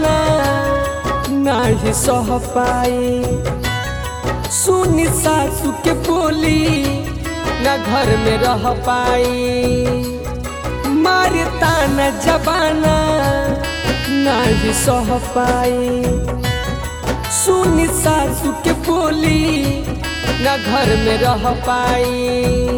जबाना नाही सह पाई सुनी सासू के बोली न घर में रह पाई मारता न जबाना नाही सह पाई सुनी सासू के बोली न घर में रह पाई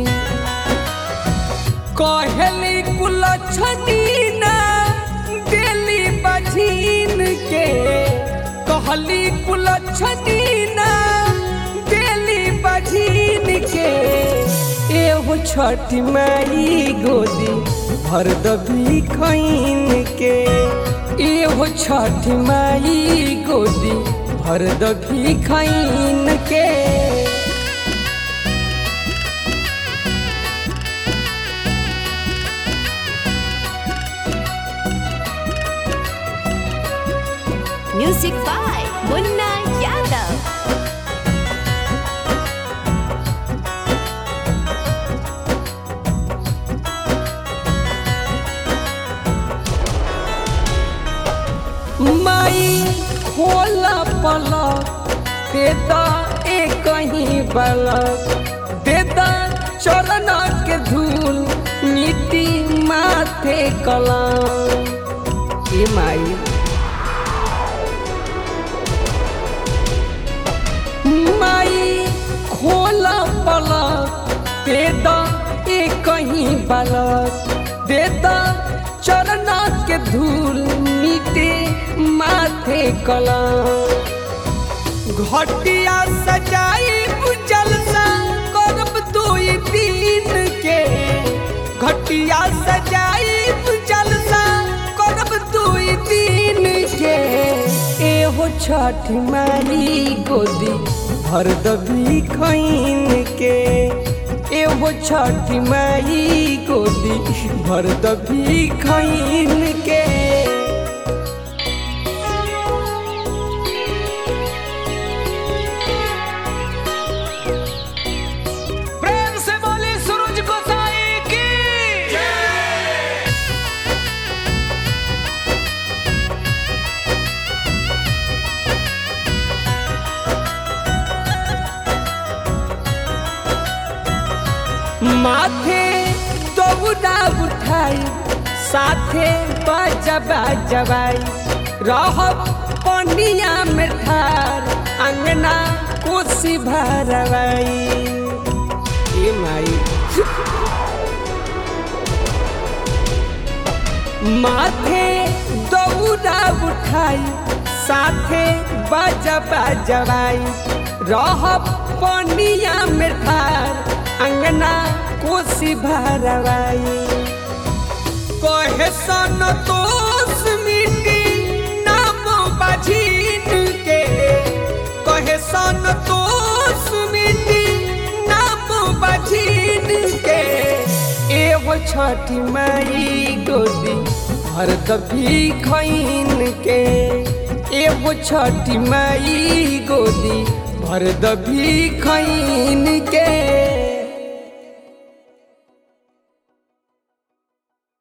कहली कुलछनी ना गेली बझीन के कहली कुलछनी ना गेली बझीन के एहो छठी माई गोदी भर दबी खैन के एहो छठी माई गोदी भर दबी खैन के Music by Munna Yadav. माई खोला पलक देता एक कहीं बलक देता चरण के धूल मिट्टी माथे कलम ए माई माई खोला पलक देता एक कहीं बलक देता चरण के धूल मिटे माथे कलम घटिया सजाई जलसा करब दुई दिन के घटिया सजाई जलसा करब दुई दिन के एहो छठ माई गोदी भर दबी खैन के एहो छठ माई गोदी भर दबी खैन के प्रेम से बोली सूरज गोसाई की माथे दौड़ा उठाई साथे बजबा जबाई रहब पनिया में ठार अंगना कोसी भरवाई ए माई माथे दौड़ा उठाई साथे बजबा जबाई रहब पनिया में ठार अंगना कोसी भरवाई कहे सन दोष मिटी नाम बझीन के कहे सन दोष मिटी नाम बझीन के एगो छठी माई गोदी भर दबी खैन के एगो छठी माई गोदी भर दबी खैन के